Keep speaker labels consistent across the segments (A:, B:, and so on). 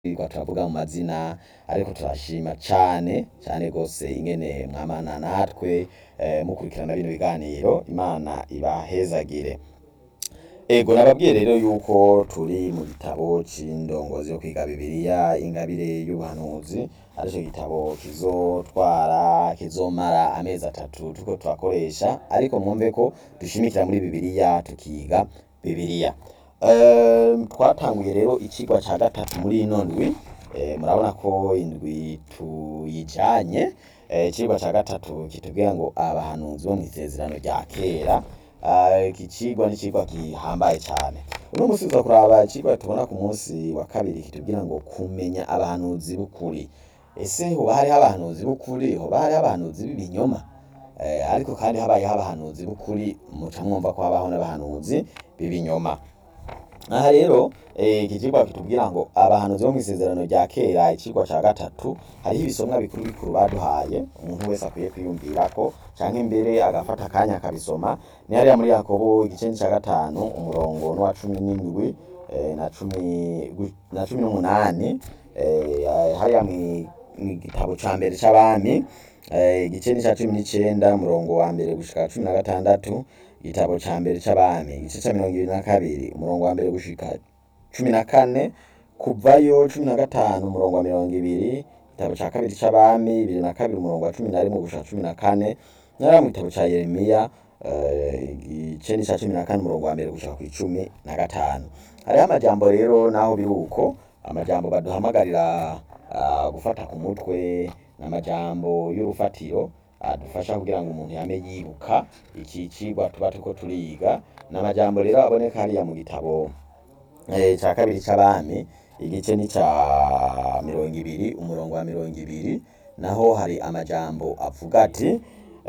A: twirirwa turavuga mu mazina ariko turashima cane cane gose ingene mwamana natwe mukurikirana bino biganiro Imana ibahezagire ego nababwiye rero yuko turi mu gitabo c'indongozi yo kwiga bibiliya ingabire y'ubuhanuzi arico gitabo kizotwara kizomara amezi atatu turiko turakoresha ariko mwumve ko dushimikira muri bibiliya tukiga bibiliya twatanguye rero icigwa ca gatatu muri ino ndwi murabona ko indwi tuyijanye icigwa ca gatatu kitubwira ngo abahanuzi bo mw'isezerano rya kera iki cigwa n'icigwa gihambaye cane uno musi tuza kuraba icigwa tubona ku musi wa kabiri kitubwira ngo kumenya abahanuzi b'ukuri ese hoba hariho abahanuzi b'ukuri hoba hariho abahanuzi b'ibinyoma ariko kandi habayeho abahanuzi b'ukuri muca mwumva ko habaho n'abahanuzi b'ibinyoma aha rero iki cigwa kitubwira ngo abahanuzi bo mw'isezerano rya kera icigwa ca gatatu hariho ibisomwa bikuru bikuru baduhaye umuntu wese akwiye kwiyumvirako canke mbere agafata akanya akabisoma ni hariya muri yakobo igice ca gatanu umurongo n'uwa cumi n'indwi na cumi na cumi n'umunani hariya mw'igitabo ca mbere c'abami igice n'ica cumi n'icenda umurongo wa mbere gushika cumi na gatandatu igitabo ca mbere c'abami igice ca mirongo ibiri na kabiri umurongo wa mbere gushika cumi na kane kuvayo cumi na gatanu umurongo wa mirongo ibiri igitabo ca kabiri c'abami bibiri na kabiri umurongo wa cumi na rimwe gushika cumi na kane nariya mu gitabo ca yeremiya igice n'ica cumi na kane umurongo wa mbere gushika kw'icumi na gatanu hariho amajambo rero naho biri uko amajambo baduhamagarira gufata ku mutwe n'amajambo y'urufatiro adufasha kugira ngo umuntu yame yibuka iki cigwa tuba turiko turiga n'amajambo rero aboneka hariya mu gitabo ca kabiri c'abami igice n'ica mirongo ibiri umurongo wa mirongo ibiri naho hari amajambo avuga ati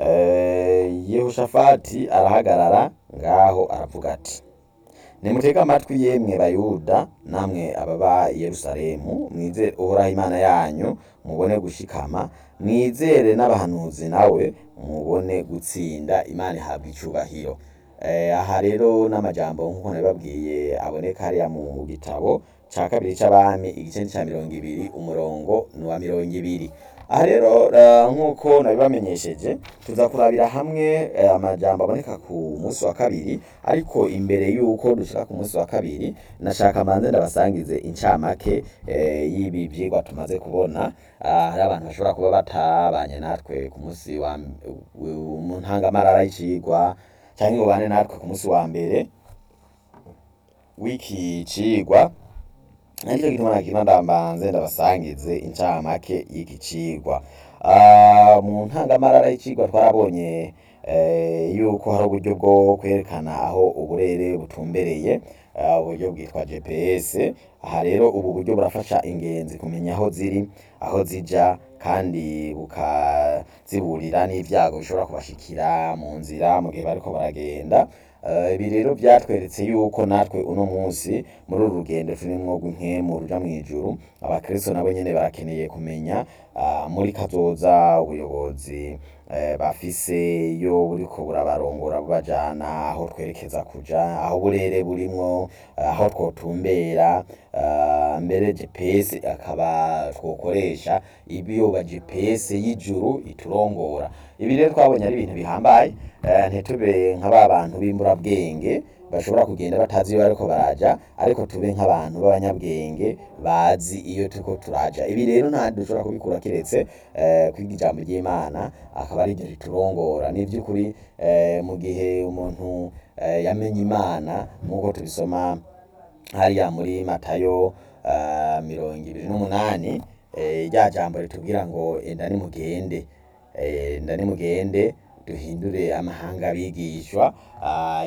A: yehoshafati arahagarara ngaho aravuga ati nimutege amatwi yemwe bayuda namwe ababa i yerusalemu mwizere uhoraho imana yanyu mubone gushikama mwizere n'abahanuzi nawe mubone gutsinda imana ihabwa icubahiro aha rero n'amajambo nk'uko nabibabwiye aboneka hariya mu gitabo ca kabiri c'abami igice ca mirongo ibiri umurongo n'uwa mirongo ibiri aha rero nk'uko nabibamenyesheje tuza kurabira hamwe amajambo aboneka ku musi wa kabiri ariko imbere y'uko dushika ku musi wa kabiri nashaka manze ndabasangize incamake y'ibi vyigwa tumaze kubona hari abantu bashobora kuba batabanye natwe ku musi wa mu ntangamarara y'icigwa canke ngo bane natwe ku musi wa mbere w'iki cigwa ariko gituma nakima ndambanze ndabasangize incamake y'iki cigwa mu ntangamarara y'icigwa twarabonye yuko hari uburyo bwo kwerekana aho uburere butumbereye uburyo bwitwa GPS aha rero ubu buryo burafasha ingenzi kumenya aho ziri aho zija kandi bukaziburira n'ivyago bishobora kubashikira mu nzira mu gihe bariko baragenda ibi rero vyatweretse yuko natwe uno musi muri uru rugendo turimwo rw'impwemu ruja mw'ijuru abakristo nabo nyene barakeneye kumenya muri kazoza ubuyobozi bafise iyo buriko burabarongora bubajana aho twerekeza kuja aho uburere burimwo aho twotumbera mbere GPS akaba twokoresha ibiyoba GPS y'ijuru iturongora ibi rero twabonye ari ibintu bihambaye ntitube nka ba bantu b'imburabwenge bashobora kugenda batazi iyo bariko baraja ariko tube nk'abantu b'abanyabwenge bazi iyo turiko turaja ibi rero nta dushobora kubikura kiretse kwiga ijambo ry'Imana akaba ari ryo riturongora ni vy'ukuri mu gihe umuntu yamenye Imana nk'uko tubisoma hariya muri Matayo mirongo ibiri n'umunani rya jambo ritubwira ngo enda nimugende enda nimugende duhindure amahanga abigishwa